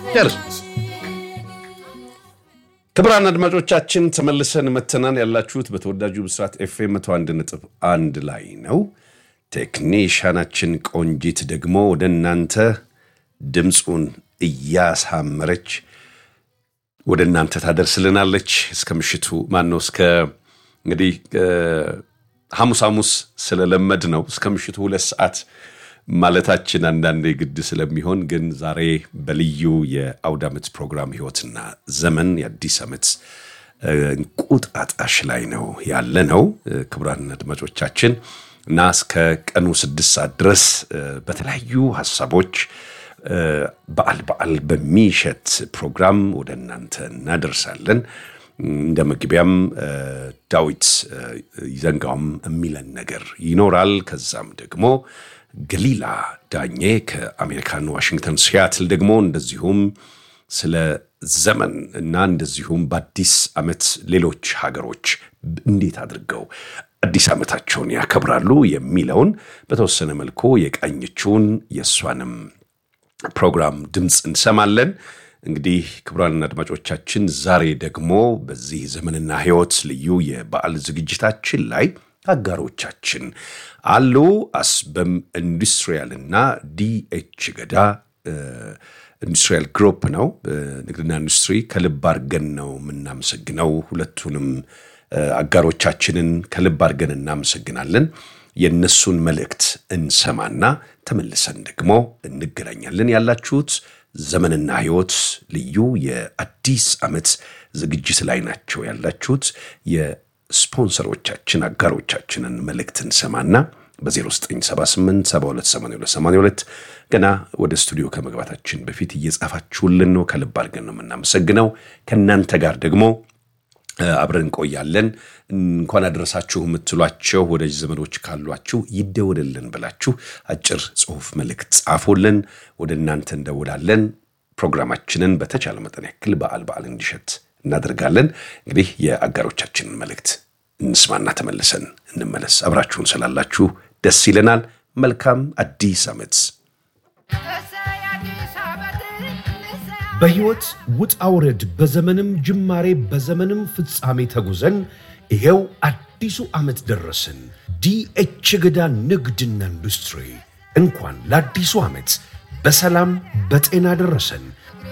ጨርስ። ክቡራን አድማጮቻችን ተመልሰን መተናን ያላችሁት በተወዳጁ ብስራት ኤፍኤም መቶ አንድ ነጥብ አንድ ላይ ነው። ቴክኒሻናችን ቆንጂት ደግሞ ወደ እናንተ ድምፁን እያሳመረች ወደ እናንተ ታደርስልናለች። እስከ ምሽቱ ማነው እስከ እንግዲህ ሐሙስ ሐሙስ ስለለመድ ነው እስከ ምሽቱ ሁለት ሰዓት ማለታችን አንዳንዴ ግድ ስለሚሆን ግን ዛሬ በልዩ የአውደ ዓመት ፕሮግራም ህይወትና ዘመን የአዲስ ዓመት እንቁጣጣሽ ላይ ነው ያለ ነው። ክቡራን አድማጮቻችን እና እስከ ቀኑ ስድስት ሰዓት ድረስ በተለያዩ ሀሳቦች በዓል በዓል በሚሸት ፕሮግራም ወደ እናንተ እናደርሳለን። እንደ መግቢያም ዳዊት ይዘንጋውም የሚለን ነገር ይኖራል። ከዛም ደግሞ ገሊላ ዳኜ ከአሜሪካን ዋሽንግተን ሲያትል ደግሞ እንደዚሁም ስለ ዘመን እና እንደዚሁም በአዲስ ዓመት ሌሎች ሀገሮች እንዴት አድርገው አዲስ ዓመታቸውን ያከብራሉ የሚለውን በተወሰነ መልኩ የቃኘችውን የእሷንም ፕሮግራም ድምፅ እንሰማለን። እንግዲህ ክቡራን አድማጮቻችን ዛሬ ደግሞ በዚህ ዘመንና ሕይወት ልዩ የበዓል ዝግጅታችን ላይ አጋሮቻችን አሉ። አስበም ኢንዱስትሪያል እና ዲኤች ገዳ ኢንዱስትሪያል ግሩፕ ነው። ንግድና ኢንዱስትሪ ከልብ አድርገን ነው የምናመሰግነው። ሁለቱንም አጋሮቻችንን ከልብ አድርገን እናመሰግናለን። የእነሱን መልእክት እንሰማና ተመልሰን ደግሞ እንገናኛለን። ያላችሁት ዘመንና ሕይወት ልዩ የአዲስ ዓመት ዝግጅት ላይ ናቸው ያላችሁት። የስፖንሰሮቻችን አጋሮቻችንን መልእክት እንሰማና በ0978728282 ገና ወደ ስቱዲዮ ከመግባታችን በፊት እየጻፋችሁልን ነው። ከልብ አድርገን ነው የምናመሰግነው። ከእናንተ ጋር ደግሞ አብረን እንቆያለን። እንኳን አደረሳችሁ የምትሏቸው ወዳጅ ዘመዶች ካሏችሁ ይደወልልን ብላችሁ አጭር ጽሁፍ መልእክት ጻፉልን። ወደ እናንተ እንደውላለን። ፕሮግራማችንን በተቻለ መጠን ያክል በዓል በዓል እንዲሸት እናደርጋለን። እንግዲህ የአጋሮቻችንን መልእክት እንስማና ተመልሰን እንመለስ። አብራችሁን ስላላችሁ ደስ ይለናል። መልካም አዲስ ዓመት። በሕይወት ውጣ ውረድ በዘመንም ጅማሬ በዘመንም ፍጻሜ ተጉዘን ይሄው አዲሱ ዓመት ደረስን። ዲኤች ገዳ ንግድና ኢንዱስትሪ እንኳን ለአዲሱ ዓመት በሰላም በጤና ደረሰን።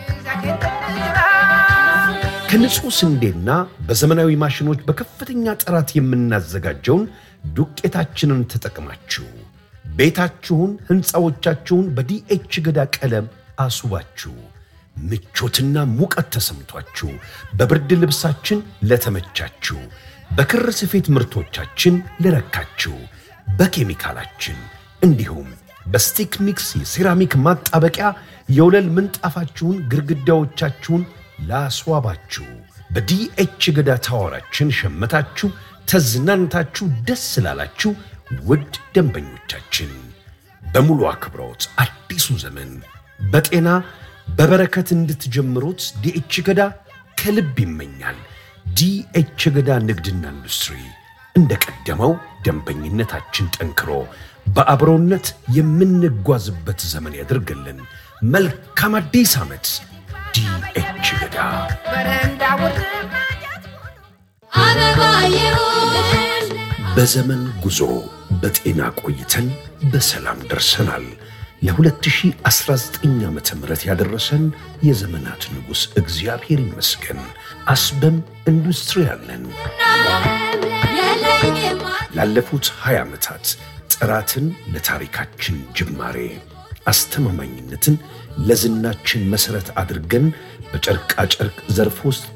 ከንጹሕ ስንዴና በዘመናዊ ማሽኖች በከፍተኛ ጥራት የምናዘጋጀውን ዱቄታችንን ተጠቅማችሁ ቤታችሁን፣ ሕንፃዎቻችሁን በዲኤች ገዳ ቀለም አስውባችሁ ምቾትና ሙቀት ተሰምቷችሁ በብርድ ልብሳችን ለተመቻችሁ፣ በክር ስፌት ምርቶቻችን ለረካችሁ፣ በኬሚካላችን እንዲሁም በስቲክ ሚክስ የሴራሚክ ማጣበቂያ የወለል ምንጣፋችሁን፣ ግድግዳዎቻችሁን ላስዋባችሁ በዲኤች ገዳ ታወራችን ሸመታችሁ ተዝናንታችሁ ደስ ላላችሁ ውድ ደንበኞቻችን በሙሉ አክብሮት አዲሱ ዘመን በጤና በበረከት እንድትጀምሩት ዲኤች ገዳ ከልብ ይመኛል። ዲኤች ገዳ ንግድና ኢንዱስትሪ እንደ ቀደመው ደንበኝነታችን ጠንክሮ በአብሮነት የምንጓዝበት ዘመን ያድርግልን። መልካም አዲስ ዓመት። ዲኤች ገዳ በዘመን ጉዞ በጤና ቆይተን በሰላም ደርሰናል። ለ2019 ዓ ም ያደረሰን የዘመናት ንጉሥ እግዚአብሔር ይመስገን። አስበም ኢንዱስትሪያል ነን። ላለፉት 20 ዓመታት ጥራትን ለታሪካችን ጅማሬ፣ አስተማማኝነትን ለዝናችን መሠረት አድርገን በጨርቃጨርቅ ዘርፍ ውስጥ